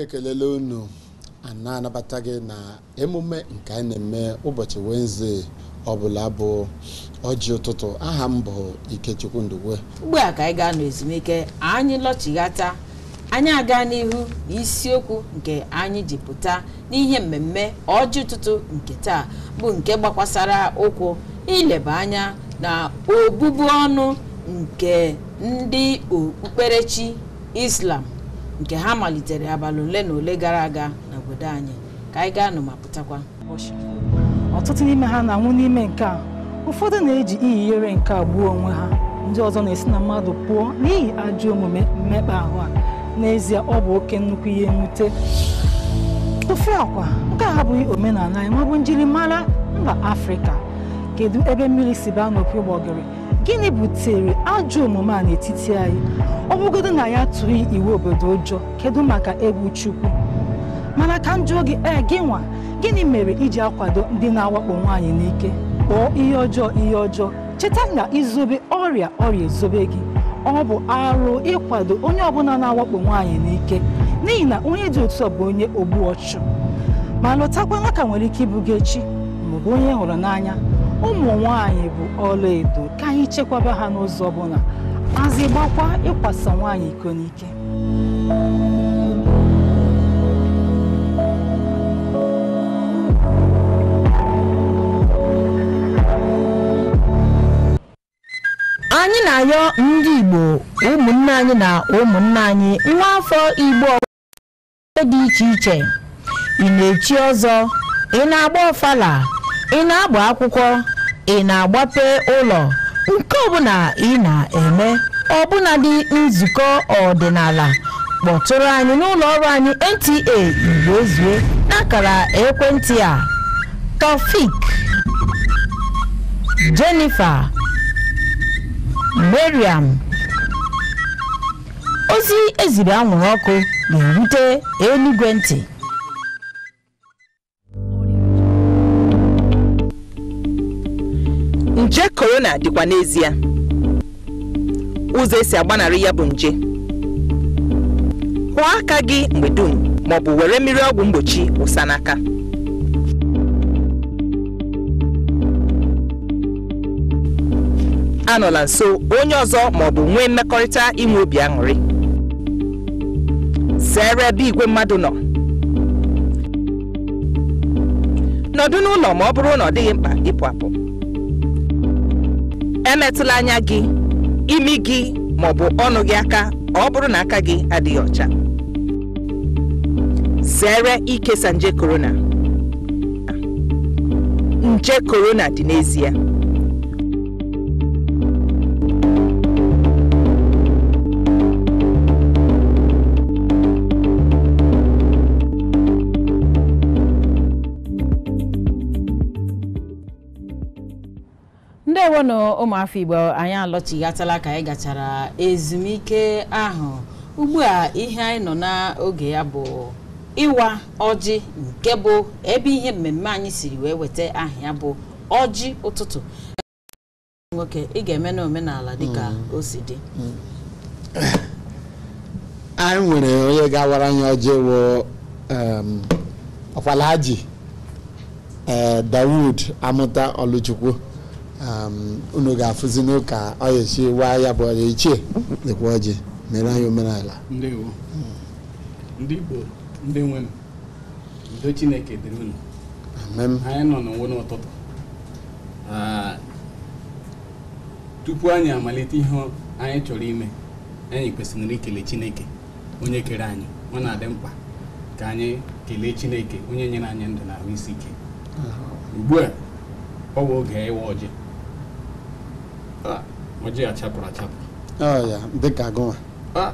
ekelela unu a na-anabata gị na emume nke anyị na-eme ụbọchị Wednesday ọbụla bụ ọjị ụtụtụ aha m bụ Ikechukwu Ndugwe ugbu a ka anyị ga-anọ ezumike anyị lọchighata anyị aga n'ihu n'isiokwu nke anyị ji pụta n'ihe mmemme ọjị ụtụtụ nke taa bụ nke gbakwasara ụkwụ ileba anya na obubu ọnụ nke ndị okpukperechi Islam nke ha malitere abalị ole na ole gara aga n'obodo anyị ka anyị gaa nụ ma pụtakwa ọtụtụ n'ime ha na-anwụ n'ime nke a ụfọdụ na-eji iyiere nke a gbuo onwe ha ndị ọzọ na-esi na mmadụ pụọ n'ihi ajọ omume mmekpa ahụ a n'ezie ọ bụ oke nnukwu ihe mwute ofe akwa nke a abụghị omenala anyị maọbụ njirimara mba afrịka kedu ebe mmiri si baa n'opi ụgbọgịrị gịnị butere ajọ omume a n'etiti anyị ọ bụgodo na ya tụghị iwu obodo ụjọ kedu maka egwu chukwu mana ka m jụọ gị ee gị nwa gịnị mere iji akwado ndị na-awakpo nwaanyị n'ike kpọọ ihe ọjọọ ihe ọjọọ cheta na izobe ọrịa ọrịa ezobe gị ọ bụ arụ ịkwado onye ọbụla na-awakpo nwaanyị n'ike n'ihi na onye dị otu a bụ onye ogbu ọchụ ma lọtakwana ka nwere ike ịbụ gị echi maọbụ onye hụrụ n'anya ụmụ nwaanyị bụ ọla edo ka anyị chekwaba ha n'ụzọ ọbụla mazi gbakwa ịkwasa nwaanyị iko n'ike anyị na-ayọ ndị Igbo ụmụnne anyị na ụmụnna anyị nwa afọ Igbo dị iche iche ị na-echi ọzọ ị na-agba ọfala ị na-agba akwụkwọ ị na-agbape ụlọ nke ọbụla ị na-eme ọbụnadị nzukọ ọdịnala kpọtụrụ anyị n'ụlọ ọrụ anyị NTA Igbo ezue n'akara ekwentị a Taofik Jennifer Mariam ozi eziri anwụrụ ọkụ ga-erute eluigwe ntị nje korona dịkwa n'ezie ụzọ esi agbanarị ya bụ nje kwụọ aka gị mgbe dum maọbụ were mmiri ọgwụ mgbochi wụsa n'aka anọla nso onye ọzọ maọbụ nwee mmekọrịta inwe obi aṅụrị zere ebe igwe mmadụ nọ nọdụ n'ụlọ ma ọ bụrụ na ọ dịghị mkpa ịpụ apụ emetụla anya gị imi gị maọbụ ọnụ gị aka ọ bụrụ na aka gị adịghị ọcha zere ikesa nje korona nje korona dị n'ezie ndewo na ụmụafọ igbo anyị alọchighatala ka anyị gachara ezumike ahụ ugbu a ihe anyị nọ n'oge ya bụ ịwa ọjị nke bụ ebe ihe mmemme anyị siri wee weta aha ya bụ ọjị ụtụtụ nwoke ị ga-eme na omenala dịka o si dị anyị nwere onye ga-awara anyị ọjị wụ ọkwalaji ee Dawud Amụta Ọlụchukwu unu ga-afụzi n'ụka ọ ga-esi waa ya bụ ọrịa ichie dịkwa ọjị mere anyị omenala ndewo ndị Igbo ndị nwe m udo Chineke dịrị unu amen anyị nọ n'onwe n'ụtụtụ Ah, tupu anyị amalite ihe anyị chọrọ ime anyị kwesịrị ikele Chineke onye kere anyị ọ na-adị mkpa ka anyị kelee Chineke onye nyere anyị ndụ na ahụ isi ike ugbu a ọ bụ oge ịwa ọjị Ah, ọjị a chapụrụ achapụ ọ ya dịka gụnwa Ah.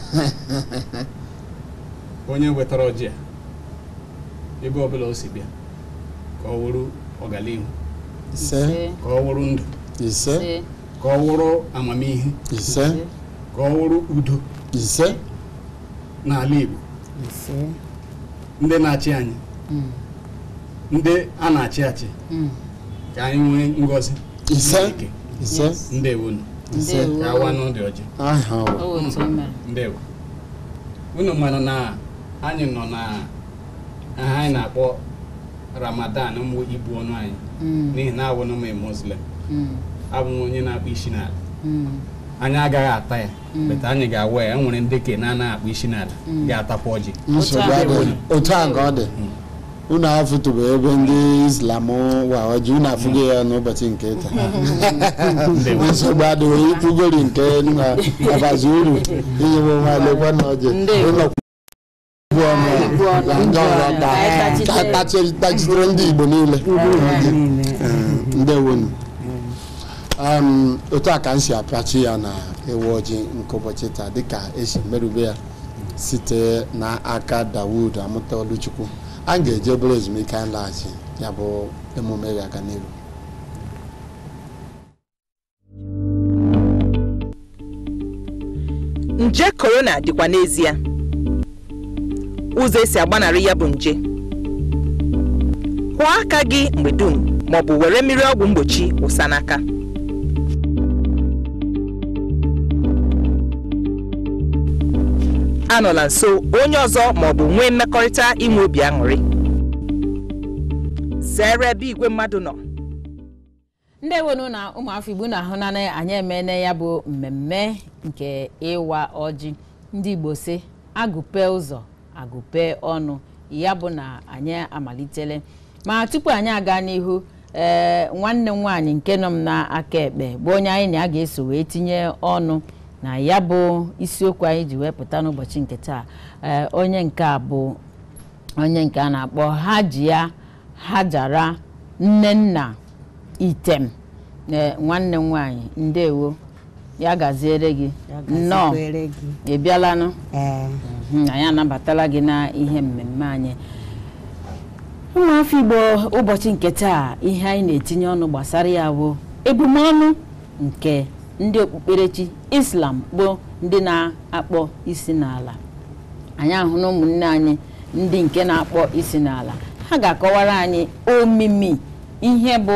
onye wetara ọjị a ebe ọbụla o si bịa ka ọ wụrụ ọganihu ise ka ọ wụrụ ndụ ise ka ọ wụrụ amamihe ise ka ọ wụrụ udo ise n'ala Igbo ndị na-achị anyị ndị a na-achị achị ka anyị nwee ngọzi ise Chineke. ise ndewonu ise ka awa n'ụdị ọjị aha ọ. o otu o mere ndewo unu mara na anyị nọ na aha anyị na-akpọ ramadan mụ ibu ọnụ anyị n'ihi na awụ m muslim abụ m onye na-akpụ isi n'ala anyị agaghị ata ya beta anyị ga-awa ya enwere ndị ke na-anaghị akpụ isi n'ala ga-atakwa ọjị nsogbu adịghị otu a ka ọ dị unu afụtụbụ ebe ndị islam wa ọjị unu afụghị ya n'ụbọchị nke taa nsogbu adịghị ikwugori nke na abazi uru inyewe nwa lekwa na ọjị Ndewo. ụlọ kwụ ọnụ na ndị ọzọ ka ka tachitere ndị igbo niile Eh, ndewonu um, otu a ka m si apịachi ya na ewu ọjị nke ụbọchị taa dịka esi merube ya site n'aka dawud amụta oluchukwu a ga-eje obere ezumike anyị laghachi ya bụ emume ga-aga n'iru nje korona dịkwa n'ezie ụzọ esi agbanarị ya bụ nje kwụọ aka gị mgbe dum maọbụ were mmiri ọgwụ mgbochi wụsa n'aka anọla nso onye ọzọ maọbụ nwee mmekọrịta inwe obi aṅụrị zere ebe igwe mmadụ nọ ndewonu na ụmụafọ igbo na-ahụ na anyị emene ya bụ mmemme nke ịwa ọjị ndị igbo si agụpe ụzọ agụpe ọnụ ya bụ na anyị amalitele ma tupu anyị aga n'ihu ee nwanne m nwaanyị nke nọ m n'aka ekpe bụ onye anyị na ya ga-eso wee tinye ọnụ na ya bụ isiokwu anyị ji wee pụta n'ụbọchị nke taa ee onye nke a bụ onye nke a na-akpọ hajia hajara nne nna item ee nwanne m nwaanyị ndewo ya gaziere gị nnọọ gazikwere gị. ị bịalanụ Ee, Mhm, anyị anabatala gị na ihe mmemme anyị ụmụafọ igbo ụbọchị nke taa ihe anyị na-etinye ọnụ gbasara ya bụ ebumọnụ nke ndị okpukperechi islam bụ ndị na-akpọ isi n'ala anyị ahụ na ụmụnne anyị ndị nke na-akpọ isi n'ala ha ga-akọwara anyị omimi ihe bụ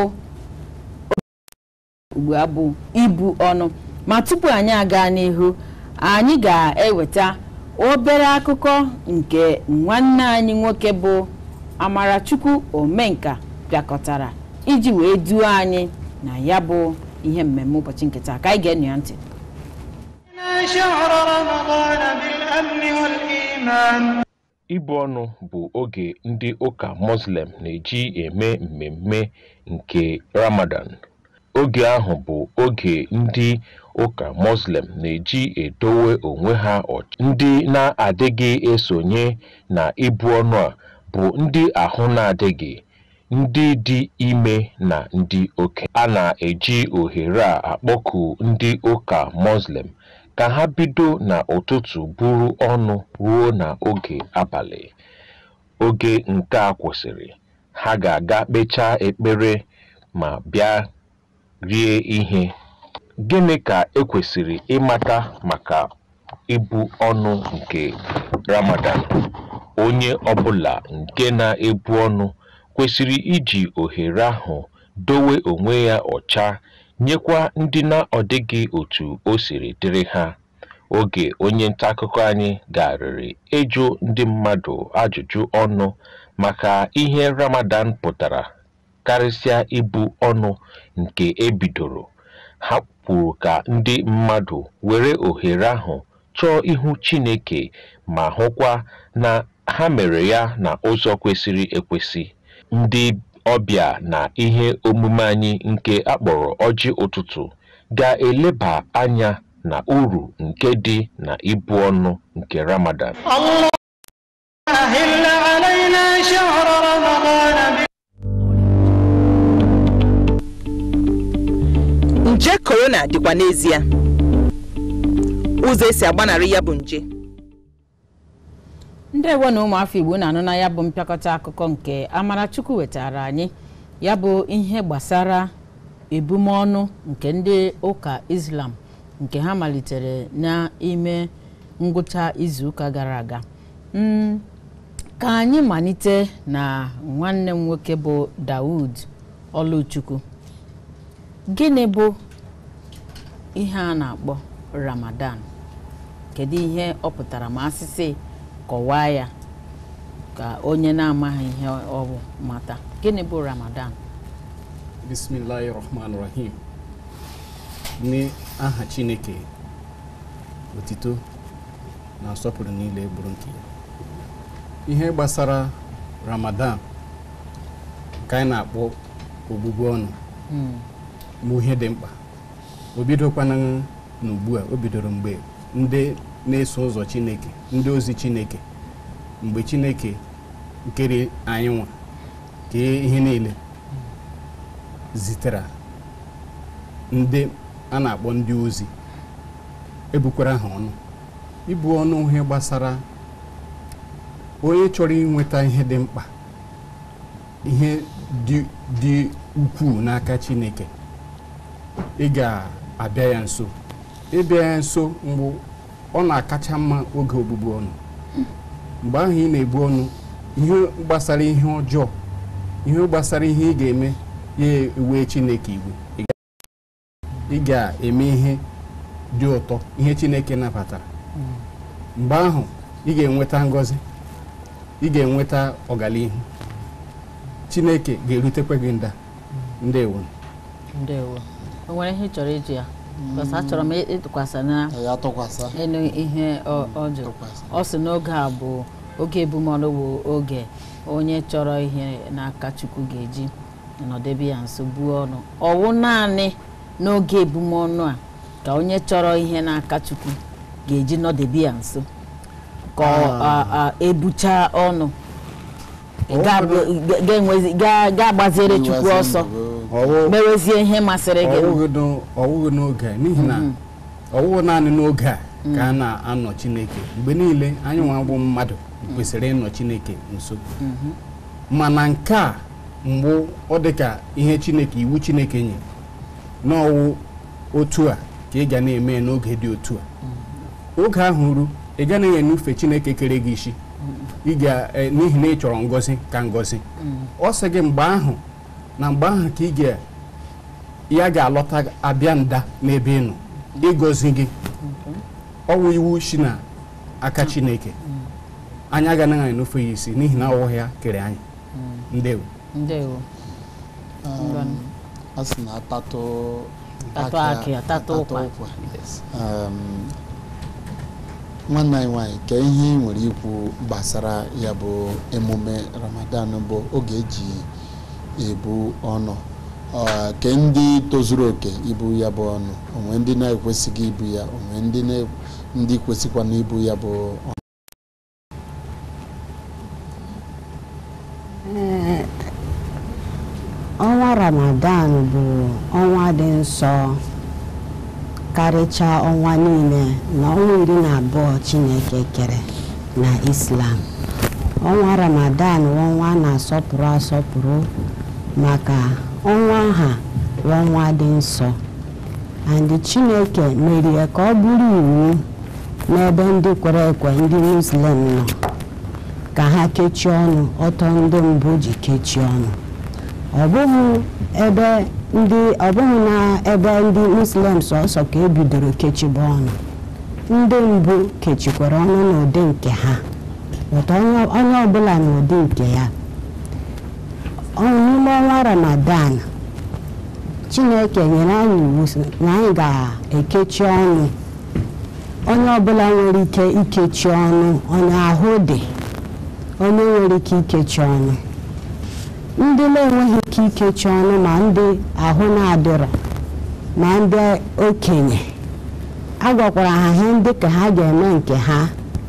ugbu a bụ ibu ọnụ ma tupu anyị aga n'ihu anyị ga-eweta obere akụkọ nke nwanne anyị nwoke bụ amarachukwu omenka bịakọtara iji wee duo anyị na ya bụ ihe mmemme ụbọchị nke taa ka anyị ga-enyo ya ntị شهر رمضان بالأمن والإيمان ibu ọnụ bụ oge ndị ụka muslim na-eji eme mmemme nke ramadan oge ahụ bụ oge ndị ụka muslim na-eji edowe onwe ha ọcha ndị na-adịghị esonye na ibu ọnụ a bụ ndị ahụ na-adịghị ndị dị ime na ndị okenye a na-eji ohere a akpọku ndị ụka muslim ka ha bido n'ụtụtụ buru ọnụ ruo n'oge abalị oge nke a kwụsịrị ha ga-aga kpechaa ekpere ma bịa rie ihe gịnị ka ekwesịrị ịmata maka ibu ọnụ nke ramadan onye ọbụla nke na-ebu ọnụ kwesịrị iji ohere ahụ dowe onwe ya ọcha nyekwa ndị na-ọdịghị otu o siri dịrị ha oge onye nta akụkọ anyị garịrị ịjụ ndị mmadụ ajụjụ ọnụ maka ihe ramadan pụtara karịsịa ibu ọnụ nke ebidoro ha kwuru ka ndị mmadụ were ohere ahụ chọọ ihu chineke ma hụkwa na ha mere ya na ụzọ kwesịrị ekwesị ndị ọbịa na ihe omume anyị nke akpọrọ ọjị ụtụtụ ga-eleba anya na uru nke dị na ibu ọnụ nke ramadan الله أهل علينا شهر رمضان nje korona dịkwa n'ezie ụzọ esi agbanarị ya bụ nje ndewo na ụmụafọ igbo na-anụ na ya bụ mpịakọta akụkọ nke amarachukwu wetara anyị ya bụ ihe gbasara ebumọnụ nke ndị ụka islam nke ha malitere n'ime ngwụcha izuụka gara aga Mm, ka anyị malite na nwanne m nwoke bụ Dawud Oluchukwu gịnị bụ ihe a na-akpọ Ramadan kedu ihe ọ pụtara ma asịsị kọwaa ya ka onye na-amaghị ihe ọ bụ mata gịnị bụ ramadan bismillahi rahman rahim ní aha chineke otito na nsọpụrụ niile bụrụ nke ya ihe gbasara ramadan nke anyị na-akpọ ogbugbu ọnụ bụ ihe dị mkpa o bidokwana n'ugbu a o bidoro mgbe ndị na-eso ụzọ chineke ndị ozi chineke mgbe chineke nkere anyị nwa kee ihe niile zitere ndị a na-akpọ ndị ozi ebukwara ha ọnụ ibu ọnụ ihe gbasara onye chọrọ inweta ihe dị mkpa ihe dị dị ukwuu n'aka chineke ị ga-abịa ya nso ịbịa ya nso mgbe ọ na-akacha mma oge ogbugbu ọnụ mgbe ahụ ị na-ebu ọnụ ihe gbasara ihe ọjọọ ihe gbasara ihe ị ga-eme ya ewe chineke iwe Ị ga- ị ga-eme ihe dị ụtọ ihe chineke nabatara mgbe ahụ ị ga-enweta ngọzi ị ga-enweta ọganihu chineke ga-erutekwa gị nda ndewo ndewo o nwere ihe ị chọrọ ịjụ ya bọs achọrọ m ịtụkwasị na ya tụkwasị elu ihe ọ ọ jụrụ ọ sị n'oge a bụ oge ebumọnụ bụ oge onye chọrọ ihe n'aka chukwu ga-eji nọdebe ya nso buo ọnụ ọwụ naanị n'oge ebumọnụ a ka onye chọrọ ihe n'aka chukwu ga-eji nọdebe ya nso ka ọ- a- a- ebucha ọnụ ga- ga- ga-enwezi- ga- ga-agbaziere chukwu ọsọ ọwụ mewezie ihe masịrị gị ọwụghị n'o- ọwụghị n'oge a n'ihi na ọwụghị naanị n'oge a ka a na-anọ chineke mgbe niile anyị nwa bụ mmadụ kwesịrị ịnọ chineke nso mana nke a mgbe ọ dị ka ihe chineke iwu chineke nye n'ọwụ otu a ka ị ga na-eme ya n'oge dị otu a oge ahụ ru ị gaghị enufe chineke kere gị isi ị ga eh, n'ihi na ị chọrọ ngọzi ka ngọzi ọ sị gị mgbe ahụ na mgbe ahụ ka ị ga ya ga-alọta abịa nda n'ebe ị nọ ịgọzi gị ọwụ iwu si na aka chineke anyị agaghị enufe ya isi n'ihi na ọwụ ya kere anyị ndewo ndewo Um, a sị na atatụ Tatụ aka- akị, atatụ ụkwa. Um, nwanne anyị nwanyị ka ihe ị nwere ikwu gbasara ya bụ emume ramadan bụ oge eji ebu ọnụ Ọ, ke ndị tozuru oke ibu ya bụ ọnụ onwe ndị na-ekwesịghị ibu ya onwe ndị na- ndị kwesịkwana ibu ya bụ ọnụ Ee, ọnwa ramadan bụ ọnwa dị nsọ karịchaa ọnwa niile na ọnwa iri na abụọ chineke kere na islam ọnwa ramadan bụ ọnwa a na-asọpụrụ asọpụrụ maka ọnwa ha bụ ọnwa dị nsọ and chineke merie ka ọ bụrụ iwu n'ebe ndị kwere ekwe ndị muslim nọ ka ha kechie ọnụ ọtọ ndị mbụ ji kechie ọnụ ọ bụghị ebe ndị ọ bụghị na ebe ndị muslim sọsọ ka ebidoro kechibe ọnụ ndị mbụ kechikwara ọnụ n'ụdị nke ha ụtọ onye onye ọbụla n'ụdị nke ya Ọ- n'ime ọnwa ramadan chineke nyere anyị iwu sị na anyị ga-ekechi ọnụ onye ọbụla nwere ike ikechi ọnụ onye ahụ dị onye nwere ike ikechi ọnụ ndị na-enweghị ike ikechi ọnụ ma ndị ahụ na-adịrọ ma ndị okenye a gwakwara ha ihe ndị ka ha ga-eme nke ha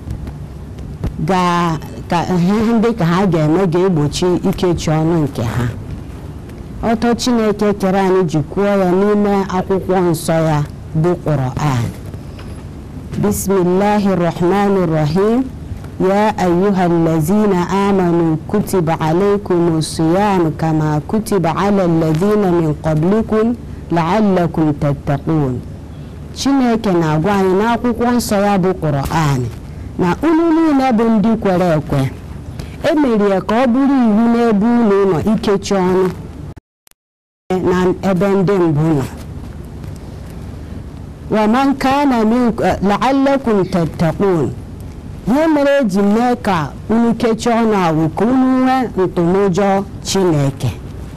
ga- ka ihe ndị ka ha ga-eme ga-egbochi ikechi ọnụ nke ha ọtọ chineke kere anyị ji kwuo ya n'ime akwụkwọ nsọ ya bụ Qur'an bismillahi rahmani rahim يا أيها الذين آمنوا كتب عليكم الصيام كما كتب على الذين من قبلكم لعلكم تتقون Chineke na-agwa anyị n'akwụkwọ nsọ ya bụ Qur'an na unu niile bụ ndị kwere ekwe emerie ka ọ bụrụ iwu n'ebe unu nọ ikechi ọnụ na ebe ndị mbụ nọ waman kana minkum la'allakum tattaqun ihe mere eji mee ka unu kechie ọnụ awụ ka unu nwee ntụmụjọ chineke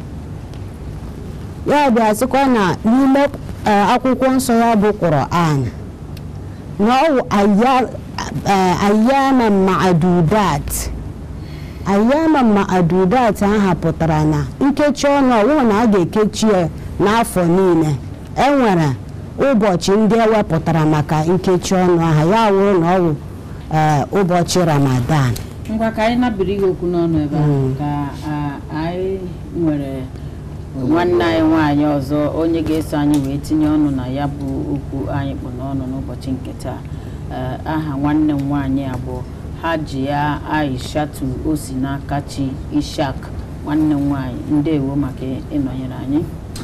ya bịa sịkwa na n'ime eh, akwụkwọ nsọ ya bụ Quran na ọ wụ aya- eh, ayyama ma'adudat ayyama ma'adudat ahụ pụtara na nkechi ọnụ ọwụ na a ga-ekechi ya n'afọ niile enwere ụbọchị ndị ewepụtara maka nkechi ọnụ ahụ ya wụrụ na ọ wụ eh, ụbọchị ramadan ngwa ka anyị nabiri gị okwu n'ọnụ ebe a Mm. ka a- anyị nwere nwanne anyị nwaanyị ọzọ onye ga-eso anyị wee tinye ọnụ na ya bụ okwu anyị kpụ n'ọnụ n'ụbọchị nke taa Ee, aha nwanne m nwaanyị a bụ Hajia Aishatu osi n'aka chi Ishak nwanne m nwaanyị ndewo maka ịnọnyere anyị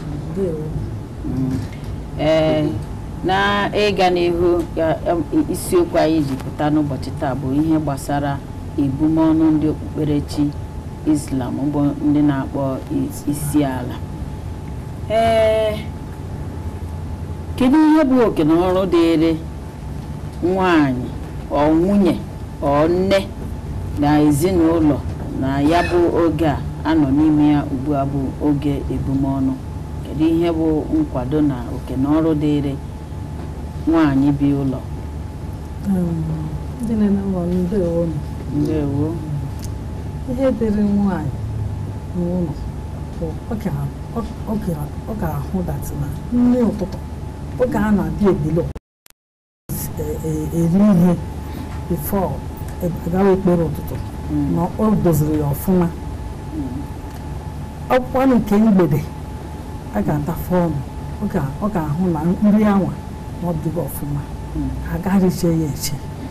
Mm. ee na ịga n'ihu ya- em, isiokwu anyị ji pụta n'ụbọchị taa bụ ihe gbasara ebumọnụ ndị okpukperechi islam bụ ndị na-akpọ is- isi ala ee kedu ihe bụ oke na ọrụ dịịrị nwanyị ọ nwunye ọ nne na ezinụlọ na ya bụ oge a anọ n'ime ya ugbu a bụ oge ebumọnụ kedu ihe bụ nkwado na oke na ọrụ dịịrị nwanyị bi ụlọ ndị na-ene ụlọ ndewo nụ. ndewo ihe dịrị nwaanyị n'ụlọ bụ ọ ga- ọ- ọ ga- ọ ga-ahụ datị na nri ụtụtụ oge a na-abịa ebilo e- e- eri ihe bifo agawa ekpere ụtụtụ Mm. na o doziri ya ọfụma ọkwa nke mgbede a ga-atafe ọnụ ọ ga- ọ ga-ahụ na nri anwa na ọ dịgo ọfụma Mm. agaghị eche ya eche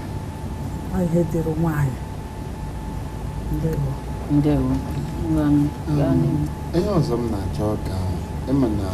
Ọ ihe dịrị nwaanyị ndewo ndewo ngwa m gaa n'ihu. ihe ọzọ m na-achọ ka ịma na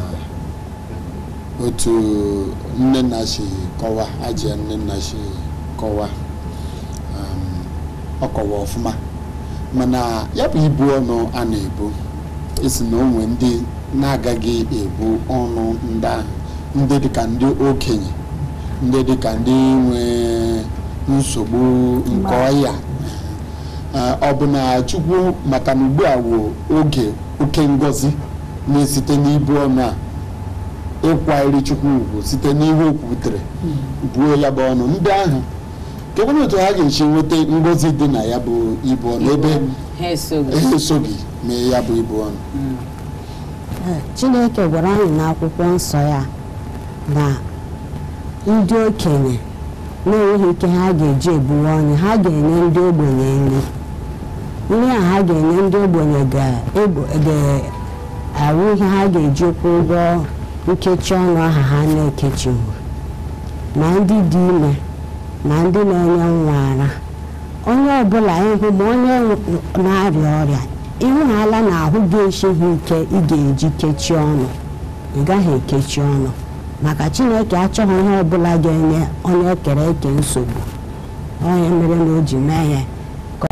otu nne nna si kọwa ajia nne nna si kọwa um, ọ kọwa ọfụma mana ya bụ ibu ọnụ a na-ebu esi na onwe ndị na-agaghị ebu ọnụ ndị ahụ ndị dịka ndị okenye ndị dịka ndị nwe nsogbu nke ọya Ee, ọ bụ na chukwu maka na ugbu a wụ oge oke ngọzi na-esite n'ibu ọnụ a ịkwanyere chukwu ugwu site n'ihe o kwutere buo ya bụ ọnụ ndị ahụ kedu otu ha ga-esi nweta ngọzi dị na ya bụ ibu ọnụ ebe ha esoghị ha esoghị mee ya bụ ibu ọnụ Mm. Ee, chineke gwara anyị n'akwụkwọ nsọ ya na ndị okenye na-enweghị ike ha ga-eji ebuwe ọnụ ha ga-enye ndị ogbenye nri nri a ha ga-enye ndị ogbenye ga-egbo- ga-awụ ihe ha ga-eji kwụ ụgwọ nkechi ọnụ aha ha na-ekechighị ma ndị dị ime ma ndị na-enye nwa ara onye ọbụla ịhụ ma onye na-arịa ọrịa ịhụhala na ahụ ga-esighị ike ị ga-eji kechie ọnụ ị gaghị ekechi ọnụ maka chineke achọghị ihe ọbụla ga-enye onye ekere eke nsogbu onye mere na o ji mee ya ka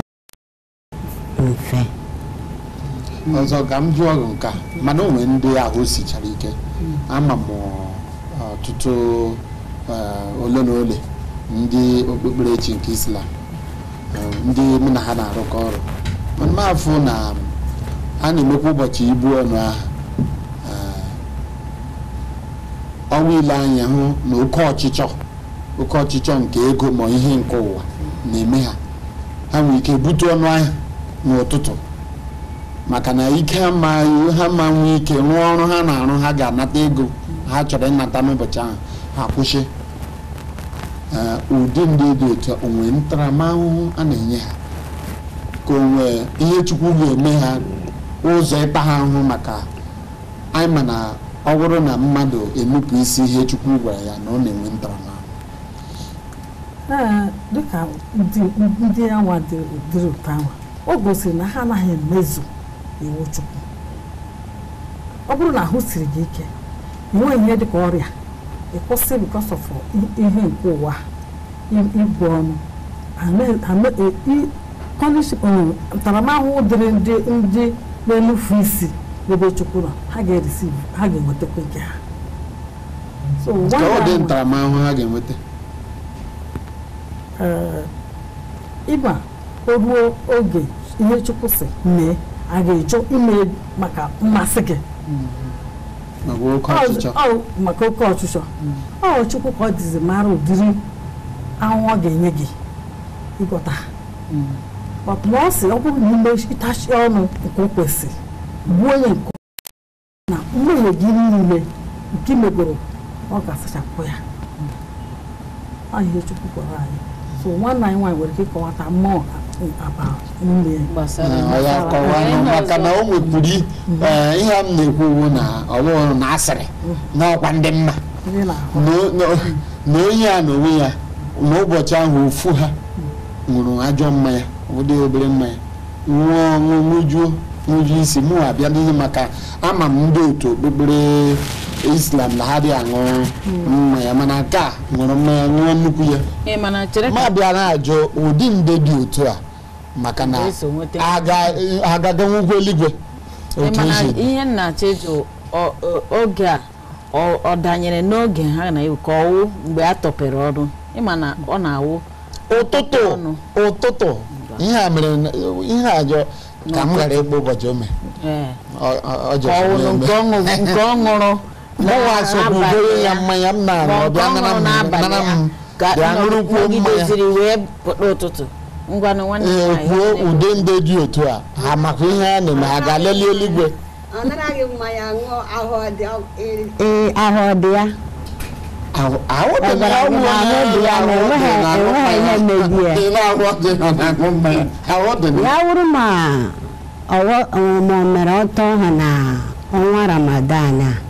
ọ dị mfe ọzọ ka m jụọ gị nke a mana o nwere ndị ahụ sichara ike ama m ọtụtụ eh, ole na ole ndị okpukperechi nke islam eh, ndị mụ na ha na-arụkọ ọrụ mana m afụ na a na-emekwa ụbọchị ibu ọnụ ahụ eh, ọnwa ile anya hụ na oke ọchịchọ oke ọchịchọ nke ego ma ihe nke ụwa na-eme ha ha nwere ike bute ọnụ ahịa n'ụtụtụ maka na ike ama ha ma nwee ike rụọ ọrụ ha na-arụ ha ga-anata ego ha chọrọ ịnata n'ụbọchị ahụ ha kwụsị Ee, ụdị ndị dị otu a, o nwere ntaramahụhụ a na-enye ha ka o nwee ihe chukwu ga-eme ha ụzọ ịta ha ahụhụ maka anyị ma na ọ bụrụ na mmadụ enupụ isi ihe chukwu gwara ya na ọ na-enwe ntaramahụhụ ee dịka ndị ndị anwa dị dịrị ụtọ anwa o gosiri na ha anaghị emezu iwu chukwu ọ bụrụ na ahụ siri gị ike enweghị ihe dịka ọrịa ịkwụsị because of ihe nke ụwa i- ibu ọnụ ame- ame- e- i- punish um, ntaramahụhụ dịrị ndị ndị na-enufu isi n'ebe chukwu nọ ha ga-eresiv ha ga-enwetakwa nke ha so ka ọ dị nwaanyị ahụ- ntaramahụhụ ha ga-enweta ee, ịgba o ruo oge ihe chukwu si mee a ga-ejụ ime maka mmasị gị maka oke Ọ- ọchịchọ ọ maka oke ọchịchọ ọ chukwu ka ọ dịzi mara ụdịrị ahụ ọ ga-enye gị ịgwọta But ma ọ sị ọ bụrụ na ime ịtachi ọnụ nke o kwesịrị gbuo onye nke na mmehie gị niile nke megoro ọ ga-asachapụ ya ọ ihe chukwu gwara anyị so nwanne anyị nwaanyị nwere ike ịkọwata mmụọ aba nne gbasara ọ ya kọwa Ihe nụ maka ọzọ- na o nwepụrụ ee, ihe m na-ekwu bụ na ọ bụrụ na asịrị n'ọkwa ndị mma ndị na-ahụ na- na- na onye a na onwe ya n'ụbọchị ahụ ofu ha ṅụrụ ajọ mmanya ụdị obere mmanya nwụọ ọṅụ ṅụjuo ṅụju isi mụ abịa n'ihi maka ama m ndị otu okpukpere islam na ha dị aṅụ mmanya mana nke a ṅụrụ mmanya ṅụọ nnukwu ya Ị ma na chere ma bịa na-ajụ ụdị nde dị otu a maka na Ga-eso nweta. aga- agaganwugwu eluigwe Ị otu ma na isi dị. ihe nna cheju ọ- ọ- oge a ọ ọ danyere n'oge ha na ewu ka ọwụ mgbe a tọpere ọrụ ịma na ọ na-awụ ụtụtụ ọnụ. ụtụtụ ihe a mere na- ihe a jọ ka m ghara ịkpọ ụbọchị o mere ee Ọ- ọ- ọ ka jọsiri ọwụlụ eme. nke ọ ṅụ- nke ọ ṅụrụ mụnwa sogbu n'abalị goro ya ya. mmanya m na-aṅụ Ma ọ nke bịa ọ nara ṅụrụ m n'abalị nara ya m ka bịa ṅụrụkwuo mmanya nọgideziri wee pụta ụtụtụ ngwanụ nwanne m ee nwaanyị, kwuo nwanne m. ude ndị dị otu a ha makwa ihe a na-eme ha ga-aleli eluigwe ọ naraghị mmanya ṅụọ ahụ dị eri ee ahụ ọ dị ya Ahụ- ahụ dị na Ọbara ahụ dị na ahụ onye dị ya, ahụ na dị enweghị- na-aṅụ enweghị ihe mmanya. mebi ya. Dị na ahụ dị na na-aṅụ mmanya ahụ dị na ya wụrụ ma ọwọ ma o mere ọtọ ha na ọnwa ramadan a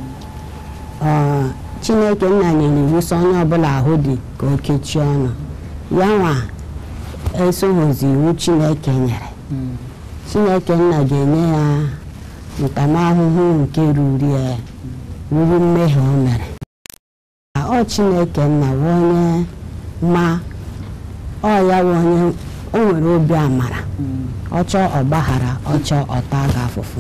ọ, chineke nna nyere iwu sọ onye ọbụla ahụ dị ka o kechie ọnụ ya nwa esoghozi iwu chineke nyere chineke nna ga-enye ya ntamahụhụ nke ruru ya ruru mmehie o mere ọ chineke nna bụ onye ma ọ ya bụ onye o nwere obi amara ọ chọọ ọgbaghara ọ chọọ ọta ga afụfụ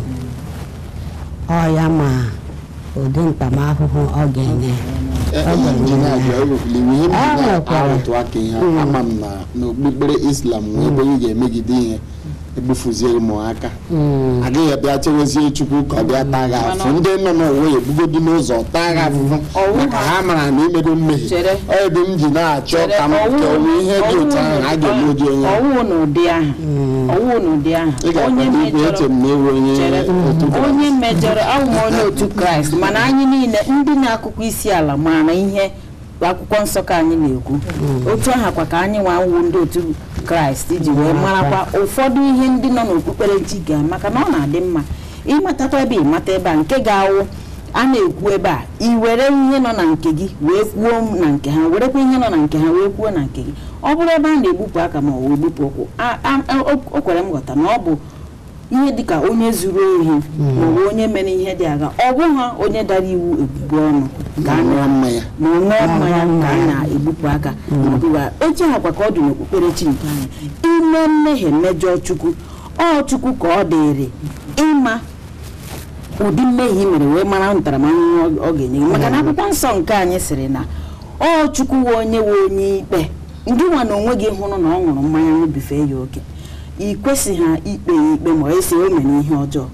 ọ ya ma ụdị ntamahụhụ ọ ga-enye injinia ji ewepụla iwu ihe m Ah, ji nwekwara. na-arụtụ aka ihe ama m na n'okpukpere islam nwee ebe ị ga-emegide ihe egbufuzie ụmụaka agaghị abịa chewezie chukwu ka ọ bịa taa gị afụ ndị nọ n'ụwa ya ebugodu n'ụzọ taa gị afụfụ maka ha mara na imego mmehie Chere. ọ ebe m ji na-achọ Chere, ka m ọwụ- ka onwe ihe dị otu ahụ a ga-eme ụdị onye ahụ. ọwụ n'ụdị ahụ ọwụ n'ụdị ahụ ị ga-akwado ikwu eche m na ewu onye Chere. otu Kraịst. onye mejọrọ awụ m onye otu kraịst mana anyị niile ndị na-akụkọ isi ala maara ihe akwụkwọ nsọ ka anyị na-ekwu otu aha kwa ka anyị nwa wụ ndị otu kraịst iji wee marakwa ụfọdụ ihe ndị nọ n'okpukperechi ga maka na ọ na-adị mma ịmatakwa ebe ịmata ebe a nke ga-awụ a na-ekwu ebe a i were ihe nọ na nke gị wee kwuo na nke ha werekwa ihe nọ na nke ha wee kwuo na nke gị ọ bụrụ ebe a na-egbupụ aka ma ọ wụ egbupụ ụkwụ a- a- o- o kwere m ghọta na ọ bụ ihe dịka onye zuru ohi maọbụ onye mere ihe dị agha ọ bụghị onye dara iwu ebubo ọnụ ka a ṅụọ mmanya ma ọ ṅụọ mmanya ka a na-egbupụ aka maọbụwa echi akwa ka ọ dị n'okpukperechi nke anyị ime mmehie mejọọ chukwu ọ chukwu ka ọ dịrị ịma ụdị mmehie i mere wee mara ntaramahụhụ ọ- ọ ga-enye gị maka na akwụkwọ nsọ nke anyị sịrị na ọ chukwu wee onye wee onye ikpe ndị nwa na onwe gị hụrụ na ọ ṅụrụ mmanya ṅụbife ya oke ị kwesịghị ha ikpe ya ikpe ma ọ esi o mere ihe ọjọọ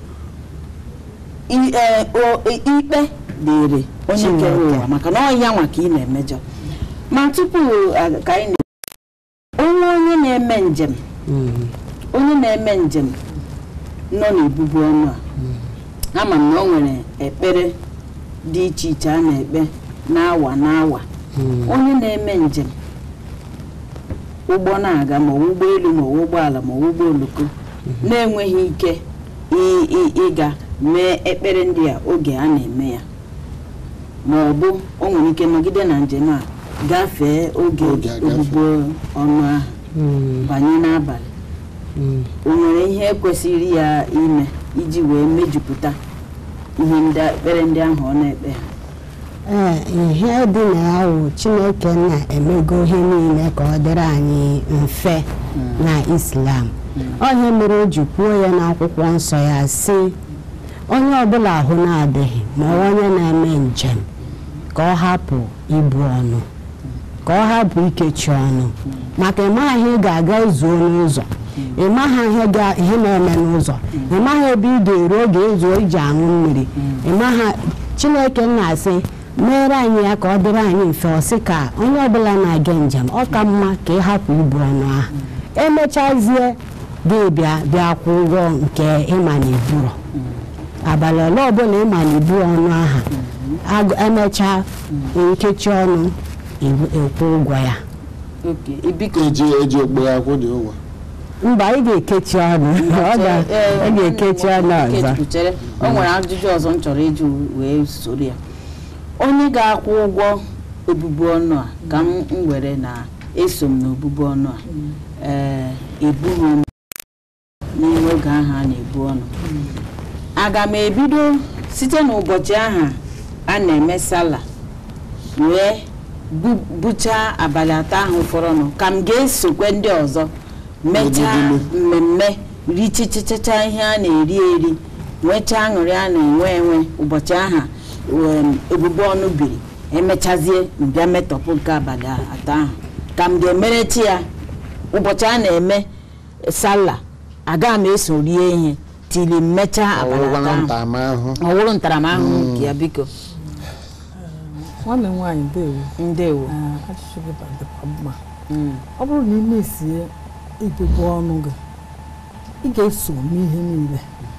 I- ee, o- i- ikpe dịrị onye kere ụwa maka na ọ ya nwa ka ị na-emejọ ma tupu a- ka anyị na onye onye na-eme njem onye na-eme njem nọ n'ebubu ọnụ a ama m na o nwere ekpere dị iche iche a na-ekpe n'awa n'awa onye na-eme njem ụgbọ na-aga ma ọ bụ ụgbọelu ma ọ bụ ụgbọala ma ọ bụ ụgbọ oloko na-enweghị ike ị- ị- ịga mee ekpere ndị a oge a na-eme ya ma ọ bụ o nwere ike nọgide na njem a gafee oge Oge agafe. ogbugbo ọnụ ahụ banye n'abalị o nwere ihe kwesịrị ya ime iji wee mejupụta ihe ndị ekpere ndị ahụ ọ na-ekpe ha ee ihe dị na ya wụ chineke na-emego ihe niile ka ọ dịrị anyị mfe na islam onye mere o ji kwuo ya n'akwụkwọ nsọ ya sị onye ọbụla ahụ na-adịghị ma ọ onye na-eme njem ka ọ hapụ ibu ọnụ ka ọ hapụ ikechi ọnụ maka ịmaghị ihe ị ga-aga zuo n'ụzọ ịmaghị ihe ga- ihe na-eme n'ụzọ ịmaghị ebe ị ga-eru oge ezuo iji aṅụ mmiri ịmaghị chineke na-asị meere anyị ya ka ọ dịrị anyị mfe ọ sị ka onye ọbụla na-aga njem ọ ka mma ka ị hapụ ibu ọnụ ahụ emechazie gị bịa bịa kwụ ụgwọ nke ịma na iburo abalị ole ọbụla ịma na ibu ọnụ aha agụ- emechaa nkechi ọnụ iwu- ekwu ụgwọ ya oke ibiko eji eji okpo ya kwụ dị ụgwọ mba ị ga-ekechi ọnụ ọ ga- ọ ga-ekechi ọnụ ọzọ chere o nwere ajụjụ ọzọ m chọrọ ịjụ wee soro ya onye ga-akwụ ụgwọ obubu ọnụ a ka m m were na eso m n'obubu ọnụ a ee ebughị ọnụ n'ime oge ahụ a na-ebu ọnụ aga m ebido site n'ụbọchị ahụ a na-eme sala wee bu- buchaa abalị atọ ahụ fọrọnụ ka m ga-esokwe ndị ọzọ mechaa mmemme richichichacha ihe a na-eri eri nwechaa aṅụrị a na-enwe enwe ụbọchị aha um, ebubo ọnụ biri emechazie mbịa metọpụ nke abalị atọ ahụ ka m ga-emerechi ya ụbọchị a na-eme sala aga m eso rie ihe tili mmechaa abalị atọ ọwụwa na ahụ ntaramahụhụ ọ wụrụ ntaramahụhụ nke ya biko nwanne m nwaanyị ndewo ndewo Ee, ajụjụ gị dịkwa mma ọ bụrụ na ị mesie ibubu ọnụ gị ị ga-eso n'ihe niile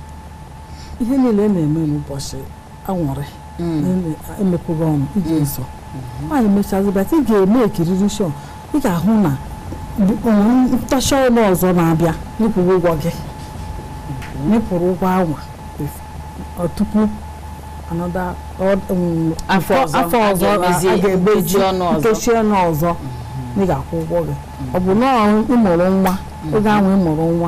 ihe niile na-eme n'ụbọchị anwụrị emepụghị ọnụ ị ga-eso nwaanyị mechazibata ị ga-eme ekiriri shọ ị ga-ahụ na onwere ntacha ọnụ ọzọ na-abịa nyepụrụ ụgwọ gị nyepụrụ ụgwọ anwa ọ tupu anọda Afọ ọzọ, afọ a ọzọ ga-emezi a ga-emezi nkechi ọnụ ọzọ. nkechi ọnụ ọzọ ị ga-akwụ ụgwọ gị ọ bụ na ọ ịmụrụ nwa oge ahụ ịmụrụ nwa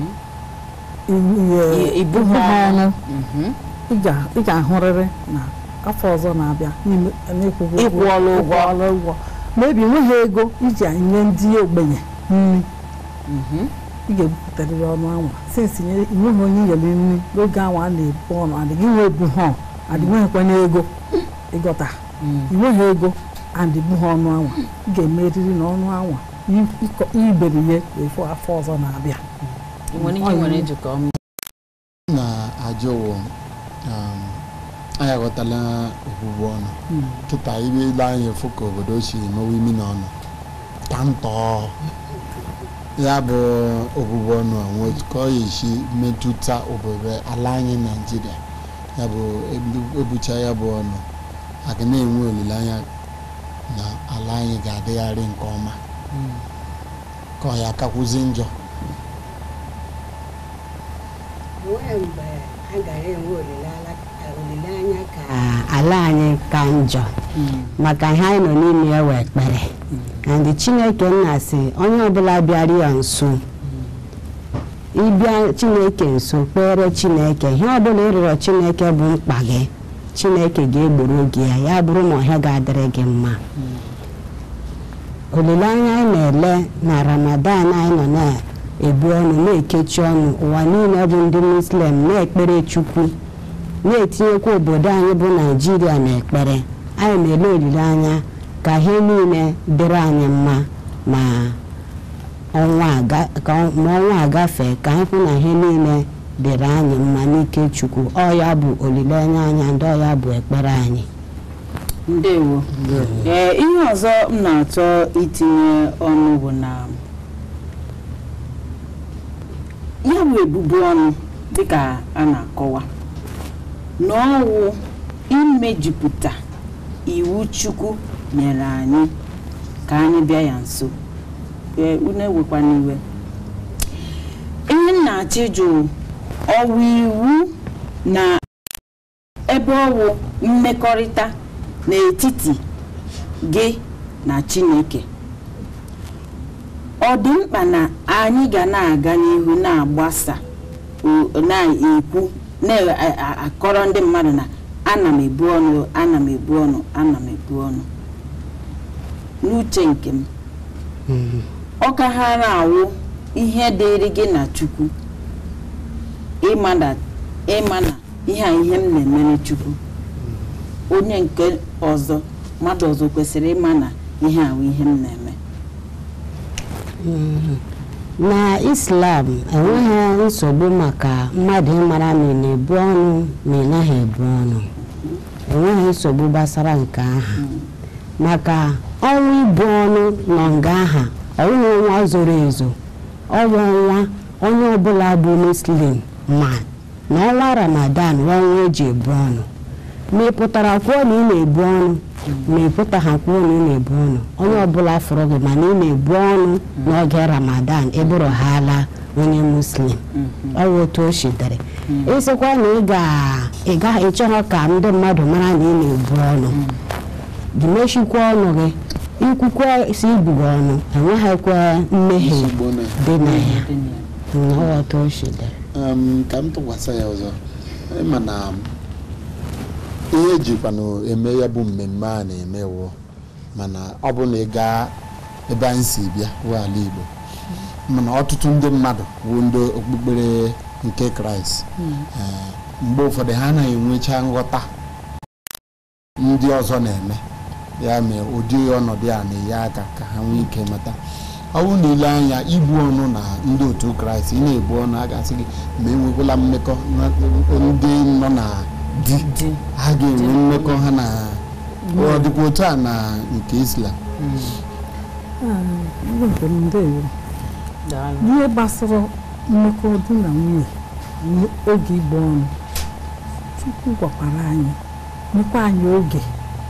I- ibu ibu ha ha ọnụ Mhm. ị ga- ị ga-ahụrịrị na afọ ọzọ na-abịa n'ime- n'ịkwụghị ụgwọ- Ịkwụọla ụgwọ. ịkwụọla ụgwọ ma ebi nweghị ego iji nye ndị ogbenye nri ị ga-ebupụtarịrị ọnụ anwa sinsi nweghị onye nyere nri n'oge anwa a na-ebu ọnụ adịghị nwe ebu ha adịnweghịkwana ego ịgọta inweghị ego adịbu ha ọnụ anwa ị ga-emeriri na ọnụ anwa i- ịkọ- iberi ya efu afọ ọzọ na-abịa ị nwere ihe nwere njikọ m na-ajụ ụwa um, anyị aghọtala ogbugbu ọnụ kịta ibe ile anyị efu ka obodo si emewe imi na ọnụ ka ntọ ya bụ ogbugbu ọnụ a nwe ka ọ esi metụta obodo ala anyị naijiria ya bụ ebu- ebucha ya bụ ọnụ aga na-enwe olileanya na ala anyị ga-adịgharị nke ọma ka ọ ya akakwụzi njọ nwee mgbe a gara enwe olileala- olileanya ka Ah, ala anyị ka njọ maka ihe anyị nọ n'ime ya wee ekpere and chineke nna si onye ọbụla bịara ya nso ịbịa chineke nso kpere chineke ihe ọbụla ịrịrọ chineke bụ mkpa gị chineke ga-egboro gị ya ya bụrụ na ọhịa ga-adịrị gị mma olileanya anyị na-ele na ramadan anyị nọ na-ebu ọnụ na-ekechi ọnụ ụwa niile bụ ndị muslim na-ekpere chukwu na-etinyekwa obodo anyị bụ naijiria n'ekpere anyị na-ele olileanya ka ihe niile dịrị anyị mma ma ọnwa aga- ka ọ- ma ọnwa agafee ka anyị hụ na ihe niile dịrị anyị mma n'ike chukwu ọ ya bụ olileanya anyị ndị ọ ya bụ ekpere anyị ndewo ee ihe ọzọ m na-achọ itinye ọnụ bụ na ya bụ ebubu ọnụ dịka a na-akọwa na ọwụ imejupụta iwu chukwu nyere anyị ka anyị bịa ya nso ee unu ewekwana iwe ihe m na-achọ ịjụ ọwụ iwu na ebe ọwụ mmekọrịta n'etiti gị na chineke ọ dị mkpa na anyị ga na-aga n'ihu na-agbasa o- na-ekwu na-akọrọ ndị mmadụ na ana m ebu ọnụ ana m ebu ọnụ ana m ebu ọnụ n'uche nke m ọ ka ha na-awụ ihe dịrị gị na chukwu ịma na ịma na ihe a ihe m na-emere chukwu onye nke ọzọ mmadụ ọzọ kwesịrị ịma na ihe ahụ ihe m na-eme Mhm. na islam enweghị nsogbu maka mmadụ ịmara ma ị na-ebu ọnụ ma ị naghị ebu ọnụ enweghị nsogbu gbasara nke aha maka ọnwa ibu ọnụ nọ nga aha ọnwụghị ọnwa zoro ezo ọnwa ọnwa onye ọbụla bụ muslim ma na ọnwa ramadan bụ ọnwa eji ebu ọnụ ma ị pụtara kwuo na ị na-ebu ọnụ ma ị pụtaghị kwuo na ị na-ebu ọnụ onye ọbụla fụrụ gị mana ị na-ebu ọnụ n'oge ramadan ịbụrụ ha ala onye muslim ọ bụ otu o shitere ịsịkwa na ị ga- ị gaghị ịchọghọ ka ndị mmadụ mara na ị na-ebu ọnụ gị mechikwa ọnụ gị ikwukwe si ibugo ọnụ enweghịkwa mmehie nsogbu na dị na ya na ọ bụ otu o shitere um, ka m tụkwasị ya ọzọ ịma na ihe ejikwanụ eme ya bụ mmemme a na-eme wụ mana ọ bụ na ị gaa ebe anyị si bịa wụ ala Igbo mana ọtụtụ ndị mmadụ wụ ndị okpukpere nke Kraịst Eh, mgbe ụfọdụ ha anaghị enwecha nghọta ndị ọzọ na-eme ya mere ụdị ọnọdụ a na-enye aka ka ha nwee ike mata ọ bụrụ na ile anya ibu ọnụ na ndị otu kraịst ị na-ebu ọnụ a ga-asị gị ma enwekwala mmekọ na ndị nọ na di ha ga-enwe mmekọ ha na ọ dịkwa otu a na nke islam ndị nke m ndewo ihe gbasara mmekọ di na nwunye oge igbo ọnụ chukwu gwakwara anyị nyekwa anyị oge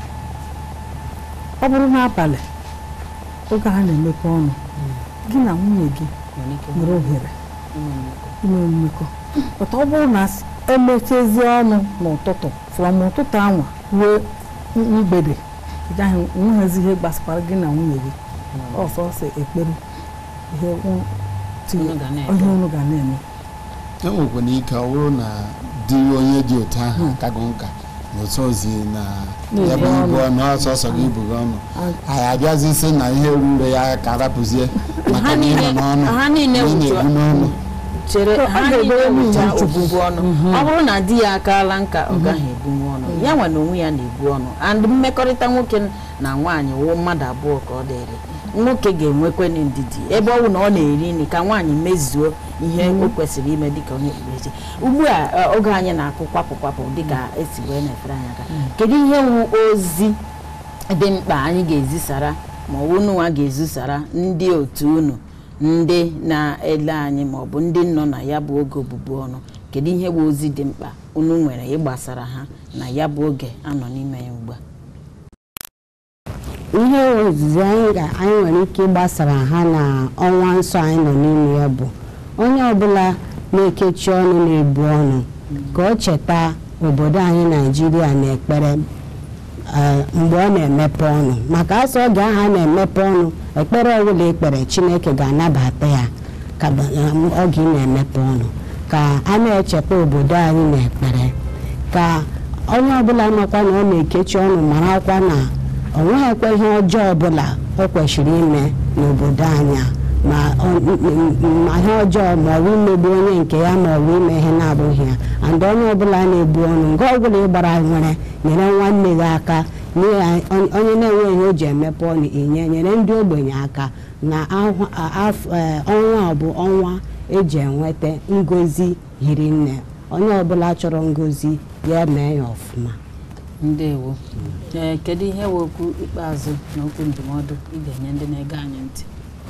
ọ bụrụ n'abalị oge a na-emekọ ọnụ gị na nwunye gị nwere ohere inwe mmekọ pụta ọ bụrụ na emechezie ọnụ n'ụtụtụ from ụtụtụ anwa ruo mgbede ị gaghị nweghịzi ihe gbasakwara gị na nwunye gị ọsọsọ ekpere ihe ụ- ti- Unu ga na-eme. ihe unu ga na-eme enwekwana ike ọ bụrụ na di onye dị otu ahụ akago nka na otu ozi na ya bụ ibu ọnụ ọsọsọ gị ibu gị ọnụ anyị abịazi sị na ihe rure ya ka arapụzie maka na ịnọ n'ọnụ ha niile na ị wutu- na-ebu n'ọnụ chere So, ha a ga-edebe niile nwunye wụcha Chukwu. obubu ọnụ ọ bụrụ na di ya akaala nka ọ gaghị ebunwu ọnụ ya nwe na onwe ya na-ebu ọnụ and mmekọrịta nwoke na nwaanyị wụ mmadụ abụọ ka ọ dịrị nwoke ga-enwekwenụ ndidi ebe ọ bụ na ọ na-eri nri ka nwaanyị mezuo ihe o kwesịrị ime dịka onye okpukperechi ugbu a eh, oge anyị na-akụ kwapụ kwapụ dịka esi wee na-efere anyị aka kedu ihe wu ozi dị mkpa anyị ga-ezisara ma ọ bụ unu nwa ga-ezisara ndị otu unu ndị na-ele anyị ma ọ bụ ndị nọ na ya bụ oge obubu ọnụ kedu ihe bụ ozi dị mkpa unu nwere ịgbasara ha na ya bụ oge anọ n'ime ya ugbu a ihe ozizi anyị ga anyị nwere ike ịgbasara ha na ọnwa nsọ anyị nọ n'ime ya bụ onye ọbụla na-ekechi ọnụ na-ebu ọnụ ka o cheta obodo anyị naijiria na ekpere eh, mgbe ọ na-emepe ọnụ maka asọ oge ahụ a na-emepe ọnụ ekpere ọbụla ekpere chineke ga-anabata ya ka ba- eh, oge ị na-emepe ọnụ ka a na-echeta obodo anyị na ekpere ka onye ọbụla makwa na ọ na-ekechi ọnụ marakwa na o nweghịkwa ihe ọjọọ ọbụla o kwesịrị ime n'obodo anyị a. ma ọ- m- m- ma ihe ọjọọ ma ọ bụ imegbu onye nke ya ma ọ bụ ime ihe na-abụghị ya and onye ọbụla na-ebu ọnụ nke ọbụla ịgbara nwere nyere nwanne gị aka nye ya on- onye na-enweghị ihe o ji emepe ọnụ inye nyere ndị ogbenye aka na ahụ- a- af- eh, ọnwa a bụ ọnwa eji enweta ngozi hiri nne onye ọbụla chọrọ ngozi ya mee ya ọfụma ndewo ee kedu ihe bụ okwu ikpeazụ na okwu ndụmọdụ ị ga-enye ndị na-ege anyị ntị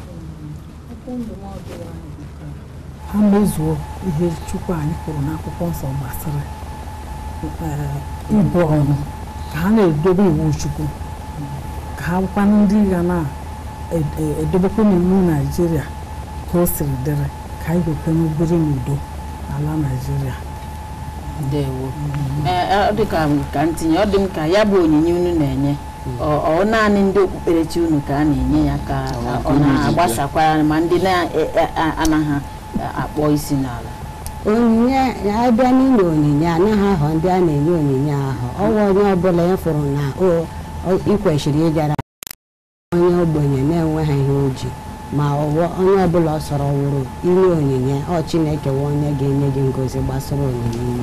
ha mezuo ihe chukwu anyị kwuru n'akwụkwọ nsọ gbasara eh, ibu ọnụ ka ha na-edobe iwu chukwu ka ha bụkwa ndị ga na-edobekwa n'iwu naijiria ka o siri dịrị ka anyị wekwe n'obere n'udo n'ala naijiria ndewo ee ọ dị ka ka ntinye ọ dị m ka ya bụ onyinye unu na-enye ọ- ọ naanị ndị okpukperechi unu ka a na-enye ya ka ọ na-agbasakwara ma ndị na-anaghị akpọ isi n'ala onyinye abịa n'inye onyinye anaghị ahọ ndị a na-enye onyinye ahụ ọwa onye ọbụla ya fụrụ na o- o- ị kwesịrị ịjara onye ogbenye na-enweghị ihe o ji ma ọwụ- onye ọbụla ọ sọrọ wụrụ inye onyinye ọ chineke wụ onye ga-enye gị ngozi gbasara onyinye inye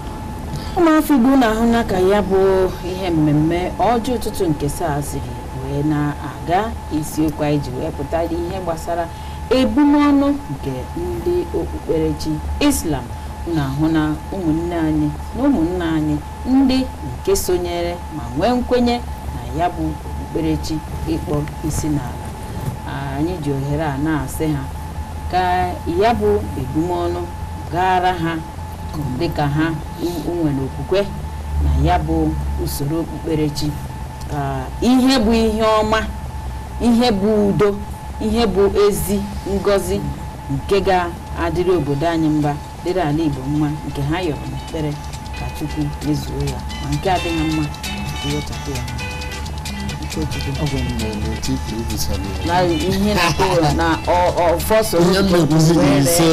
ụmụafọ igbo na-ahụ na ka ya bụ ihe mmemme ọjọọ ụtụtụ nke saa siri wee wee na-aga isiokwu anyị ji wee pụtara ihe gbasara ebumọnụ nke ndị okpukperechi islam na-ahụ na ụmụnne anyị na ụmụnna anyị ndị nke sonyere ma nwee nkwenye na ya bụ okpukperechi ịkpọ isi n'ala anyị ji ohere a na-asị ha ka ya bụ ebumọnụ gara ha dịka ha nwere okwukwe na ya bụ usoro okpukperechi ka ihe bụ ihe ọma ihe bụ udo ihe bụ ezi ngọzi nke ga-adịrị obodo anyị mba dịrị ala igbo mma nke ha yọrọ n'ekpere ka chukwu mezuo ya ma nke adịghị mma nke wechapụ ya na ihe na-akpọ na ọfọsọ ihe mmekwuzi gị ise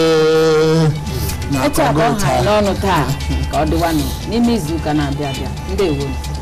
etu a ka na-akọgo ọ ha taa n'ọnụ taa ka ọ dịwanụ n'ime izu ụka na-abịa abịa ndewo